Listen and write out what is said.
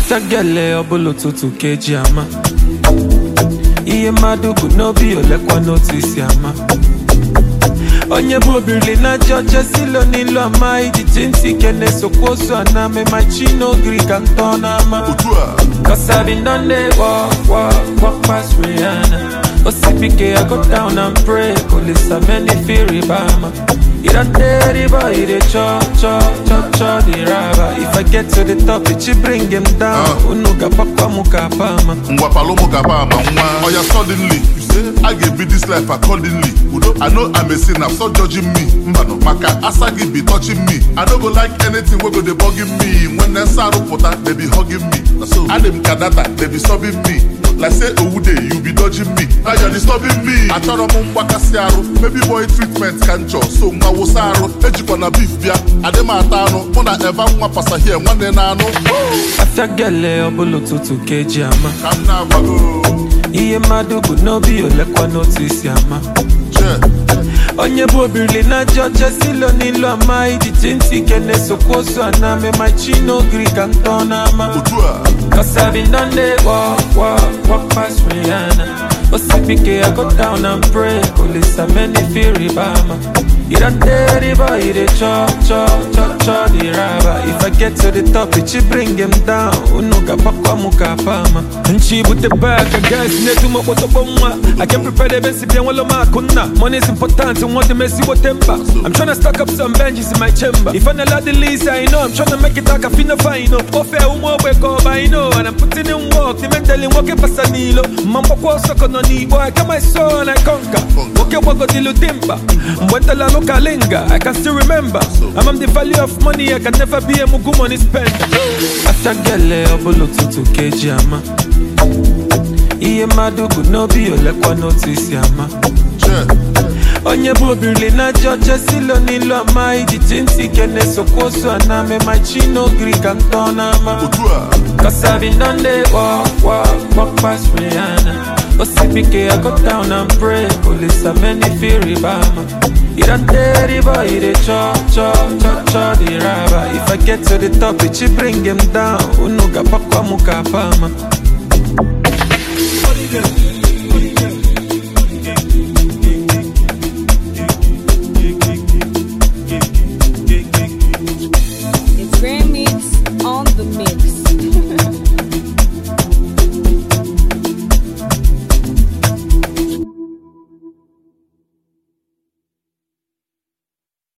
after gele ọbụla ụtụtụ ka eji ama ihe mmadụ bụ n'obi olekwa n'otu isi ama onye bụ obirili na ajọ ọcha silo n'ilu ama ijiji ntị ike na-esokwa ozu ana mema chi n'ogiri ka ntọ n'ama otu a Cause I've been done they walk, walk, walk past Rihanna. OCPK, I go down and pray. Police are many fear Obama. You don't dare the boy, they chop, chop, chop, chop the rubber. If I get to the top, it should bring him down. Ah. Unuga papa muka pama. ngwa palomo gaba ama nwa oya suddenly you say i ga ebi this life accordingly udo i know i'm a sinner stop judging me mbano maka asa gị be touching me i no go like anything wey go dey bugging me when nsa arụpụta they be hugging me na so adị m ka data they be sobbing me like say owude you be dodging me now you're disturbing me achọrọ m mgbakasị arụ baby boy treatment ka nchọ so nwa wụsa arụ ejikwa na beef bịa adị m ata anụ mụ na eva nwa pasahie nwanne na anụ After gele ọbụla ụtụtụ ka eji ama. ka m na-agbago Ihe mmadụ bụ n'obi olekwa n'otu isi ama. che onye bụ obirili na ajọ ọcha silo n'ilu ama ijiji ntị ike na-esokwa ozu ana mema chi n'ogiri ka ntọ n'ama otu a Cause I've been done they walk, walk, walk past Rihanna OCPK, I go down and pray Police are many fear Obama You don't dare the boy, they chop, chop, chop, chop the rubber If I get to the top, it should bring him down Unuga pakwa muka pama Nchi bute back, I guess Netuma koto bomwa I can prepare the best if you want makuna Money is important, and want the messy whatever I'm tryna stack up some benches in my chamber If I'm not the least, I know I'm tryna make it like a fina fine Ofe umo wake up, I know And I'm putting in work, the mentally working pasanilo Mambo kwa soko no ni boy I get my soul and I conquer Okay, wago dilu timba Mwenta la loka linga I can still remember I'm on the value of money I can never be a mugu money spender After gele obolo tutu keji ama Iye mmadụ bụ n'obi olekwa n'otu isi ama che onye bụ obirili na ajọ ọcha silo n'ilu ama ijiji ntị ike na-esokwa ozu ana mema chi n'ogiri ka ntọ n'ama otu a Cause I've been done they walk, walk, walk past Rihanna OCPK, I go down and pray Police are many fear Obama You don't dare the boy, they chop, chop, chop, chop the rubber If I get to the top, it should bring him down Unuga pakwa muka pama